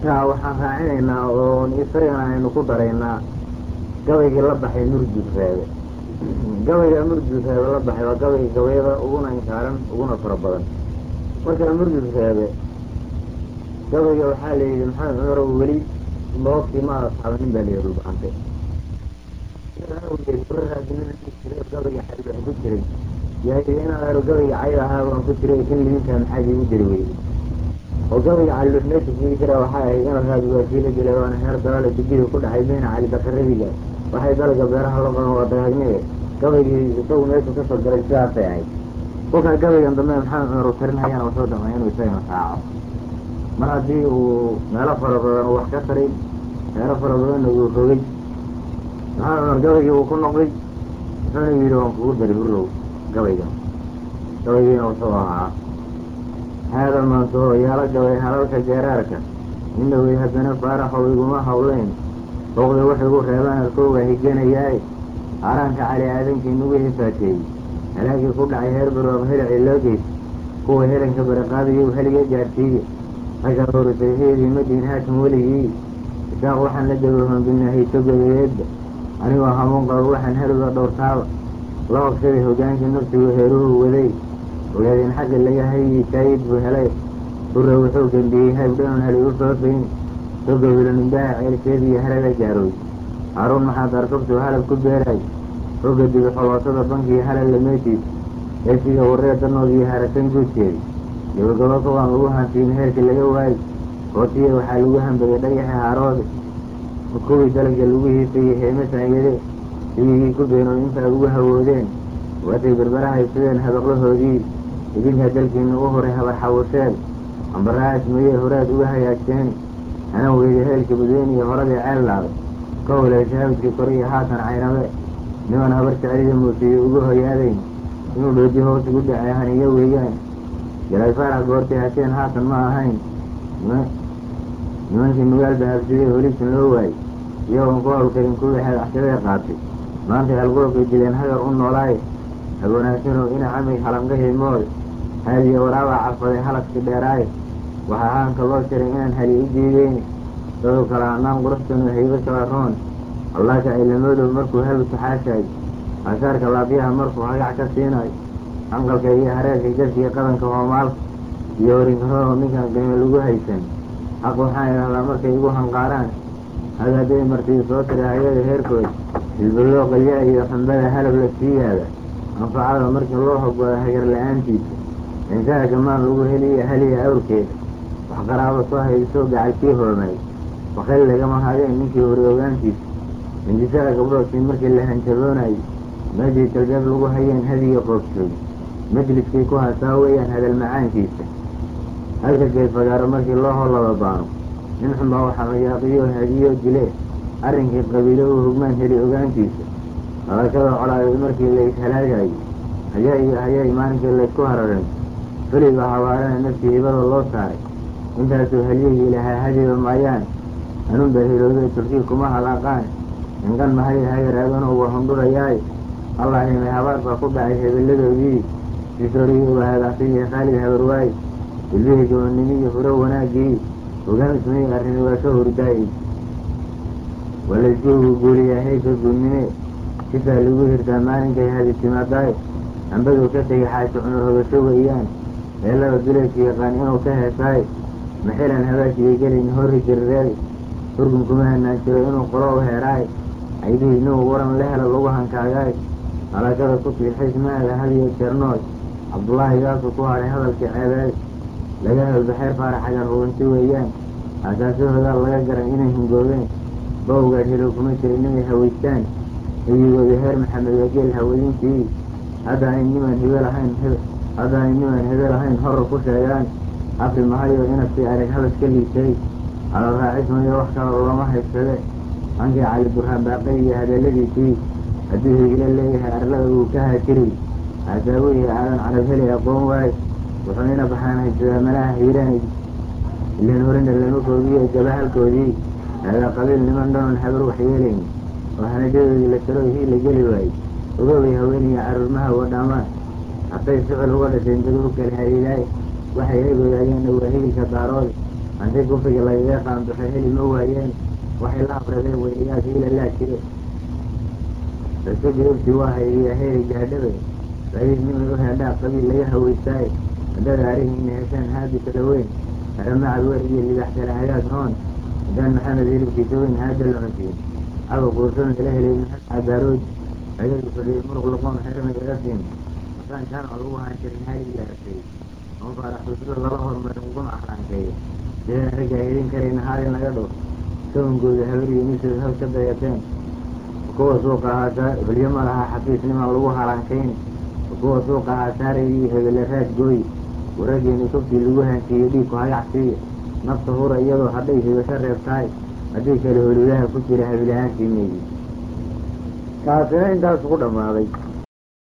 taa waxaan raacinaynaa oon isagana aynu ku daraynaa gabaygii la baxay murjud reebe gabayga murjud reebe la baxay waa gabayga gabayada uguna inkaaran uguna fara badan marka murjud reebe gabayga waxaa la yidhi maxamed cumar oo weli moogtii ma asxaabanin baa layidhi dhulbacante gabayga xaybaan ku jiray yaa inaan aro gabayga cayb ahaa waan ku jiray kan limintaa maxaa iigu jiri weyday oo gabayga calilux meesha kugi jira waxay ahayd in raadi waa kiila dilay waana heer dalaale dugida ku dhacay bayna cali bakaradiga waxay dalaga beeraha loo qaban waa dagaagmee gabaygii isagu meeshu kasoo galay sidaasay ahayd kolkaa gabaygan dambe maxamed cumar uu tarinhayana wuxuu dhamay inuu isagana raaco mar haddii uu meelo fara badan uu wax ka taray meelo fara badanna uu rogay maxamed cumar gabaygii uu ku noqday wuxuuna yidhi waan kugu dari hurow gabaygan gabaygiina wuxuu ahaa haada maantaho yaala gabay halalka geeraarka ina wey haddana faaraxow iguma hawleyn booqda wax igu reebaan arkooga higanayaaye haaraanka cali aadankii nagu hifaateeyey halaagii ku dhacay heer barwaab helici loo geys kuwa helanka baraqaadiyo heliga gaarsiiye ragga horisay heedii madiin haashim weligii isaaq waxaan la dabahoon binahayso gabayeedba anigoo hamuun qabo waxaan heliga dhowrtaaba la hogsaday hogaankii nafsigu heeruhu waday ogaadeen xagga laga hayyi kaayid buu helay hurre wuxuu gambiyey haybdhanon heli u foofayn soga wilanimbaha ceelkeediiyo halala gaarooy haaruun maxaad arkabtuu halab ku beeraay hogga dibi xoloosada bankiiyo halalla meeshiis eesiga warree danoodiiyo harasan guudkeedi gabagabo kawaan lagu hantiin heerkii laga waayey hootiya waxaa lagu hambagay dhagaxa haaroode kuwii dalagga lagu hiisayey heeme saanyade ibigii ku beenood intaa ugu hawoodeen waatay berberahay sideen habaqlahoodii idinkaa dalkiina u horay habar xawusheed ambarahaas mayey horaad uga hagaagteen hanan weyda heelka badweyne iyo horadii ceel laaday ka holeysay habadkii kore iyo haatan caynabe niman habar jeclida muusiye ugu hoyaadayn inuu dhooji hoos ugu dhacay haniyo weeyaan galay faarax goortay hasheen haatan ma ahayn nimankii magaalba habsiday holisin loo waayey iyagoon ku hawlkarin kuwii xeedaxshabee qaatay maantay halgurabkay dileen hagar u noolaaye habwanaagsanow ina camig halangahii mool haadiya waraabaa carfaday halaskii dheeraaye waxaa haanka loo shiray inaan hali u diideyni daduu kala hanaan quraxtanu haybo shabaroon allaaka cilamoodow markuu habi taxaashaayo ashaarka laabyaha markuu hagac ka siinayo hanqalka iyo hareerka garkiga qadanka hoomaalka iyo horinkaroo ninkaan qiimo lagu haysan xaq waxaan idhahdaa markay igu hanqaaraan hagaaday martii soo tira hayada heerkooda hilbaloo qalyaa iyo xumbada halab la sii yaada anfacada markii loo hogooda hagar la-aantiisa insaha gamaan lagu heliya heliya awrkeeda wax qaraabo soo haysoo gacalkii hoomay bakayl lagama hadeen ninkii hori ogaantiisa hindisaha gabdhoodkii markii la hanjaboonayo meeshii talbeeb lagu hayeen hadiga qoobsooy majliskii ku hasaa weeyaan hadal macaankiisa halka geedfagaaro markii loo hollaba baano nin xunbaa waxaa mayaaqiyo hadiyo dile arrinkii qabiilo u hugmaan heli ogaantiisa dhalashada colaadeed markii la ishalaagayo hayaa iyo hayaay maalinkii laysku hararay feliba habaarana naftii hibada loo saaray intaasuu halyihii lahaa hadiba maayaan anunba hilowday turkii kuma halaaqaan inqan mahay hagar aadano uga hundhurayaaye allahimay habaar baa ku dhacay hebelladoodii sisorigii uga hadaaqsiiyo khaalid habarwaaye ilbihii gobonnimihii huro wanaaggii hogaansmay arrini waa ka hurdaayey walayskuugu guuriyaa haysa guudnime sidaa lagu hirtaa maalinkay hadi timaadaayo ambaduu ka tegay xaashi cunur hogasho weeyaan meelada duleedka yaqaan inuu ka heesaayo maxilan habaashigay gelin horri jirireedi hurgun kuma hanaan jiro inuu qolo u heeraayo caydihii inuu waran la helo lagu hankaagaayo halakada ku fiixays maada hadiyo jeernooy cabdullaahi gaasuu ku hadhay hadalkii ceebeed laga helbaxeer faaraxagan rubanti weeyaan asaasahoodaa laga garan inay hingoobeen bawgaa hilow kuma jirin inay hawaystaan hiyigoodii heer maxamed waa geel hawadintii hadda ay niman hebel ahayn hadda ay niman hebel ahayn horor ku sheegaan afri mahayo inasii arag habas ka liisay hadal raacismayo wax kala looma haysade hankii cali burhaan baaqay iyo hadaladiisii hadduu higlo leeyahay arlada uu ka haajiri haasaawihi aadan carab heli aqoon waayo wuxuu ina baxaan haysadaa malaha hiiraan ilan horina lama koobiyo gabahalkoodii haadaa qabiil niman dhanon habar wax yeelayn oo hanajadoodii la jaro hii la geli waayey ogoobay haweeniya caruurmaha wadhaamaan hadday sicil uga dhashayn dad u kala haliilaaye waxay heegoodaayeenna waa higilka daaroode haddii kufriga lagaga qaanduxay heli ma waayeen waxay la afradeen weynayaasha ila laa jire dadka jawaabtii waa haydiya heeri gaadhabe sabiib nimay u heedhaa qabiil laga hawaystaaye haddaad arihiina heshaan haadi kala weyn haramacad wer iyo libax kale hagaag hoon haddaan maxamed hilibkiisa weyn haada la cunsiin aba kuursan kala helay maxamed cadaarood ayadu fadhiyay muruq laqoon xirmay laga siin masaan kaan oo lagu haan jirin haali gaartay oo faaraxsusada lala hormarin uguna axraankeeyo sideen raggaa helin karayna haalin laga dhow sawangooda habariyo misood hal ka dayateen kuwa suuqa haasaa hulyo ma laha xafiisnimaan lagu halaankayn kuwa suuqa haasaaraya iyo hebele raad gooyi warageeni kobtii lagu haansiiyo dhiigku hagacsiiya nafta hura iyadoo hadhay hibasho reebtahay haddii kale holidaha ku jira habilahaantii meeyi kaasina intaas ku dhammaaday